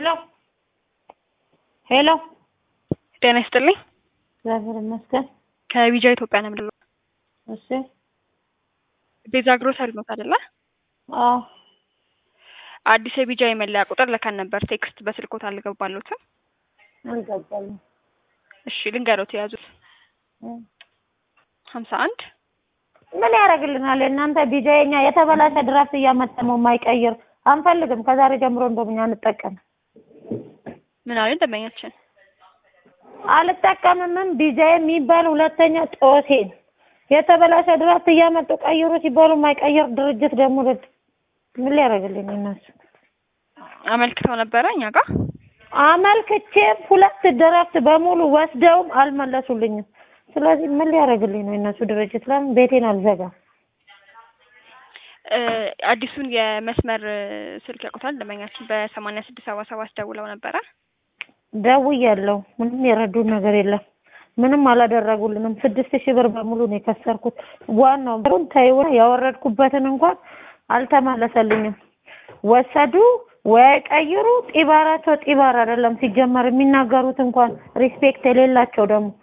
ሄሎ ሄሎ ጤና ይስጥልኝ። እግዚአብሔር ይመስገን። ከቢጃ ኢትዮጵያ ነው የምደውለው። እሺ ቤዛ ግሮሰሪ ኖት አይደለ? አዎ አዲስ የቢጃ የመለያ ቁጥር ልከን ነበር። ቴክስት በስልኮት አልገባሎትም። አልገባኝም። እሺ ልንገሮት የያዙት እም። ሀምሳ አንድ ምን ያደርግልናል? የእናንተ ቢጃ የኛ የተበላሸ ድራፍት እያመጠሙ የማይቀይር አንፈልግም። ከዛሬ ጀምሮ እንደውም እኛ አንጠቀም ምን አለን ደንበኛችን አልጠቀምምም። ቢጃ የሚባል ሁለተኛ ጦሴን የተበላሸ ድራፍት እያመጡ ቀይሩ ሲባሉ የማይቀይር ድርጅት ደግሞ ልድ ምን ሊያደርግልኝ እነሱ አመልክተው ነበረ እኛ ጋር አመልክቼም ሁለት ድራፍት በሙሉ ወስደውም አልመለሱልኝም። ስለዚህ ምን ሊያደርግልኝ ነው የእነሱ ድርጅት? ለምን ቤቴን አልዘጋም? እ አዲሱን የመስመር እ ስልክ ያውቁታል ደንበኛችን በሰማንያ ስድስት ሰባ ሰባት ደውለው ነበረ። ደውያለሁ። ምንም የረዱን ነገር የለም። ምንም አላደረጉልንም። ስድስት ሺህ ብር በሙሉ ነው የከሰርኩት። ዋናው ብሩን ተይውና ያወረድኩበትን እንኳን አልተመለሰልኝም። ወሰዱ ወይ ቀይሩ። ጢባራቸው ጢባር አይደለም ሲጀመር የሚናገሩት እንኳን ሪስፔክት የሌላቸው ደግሞ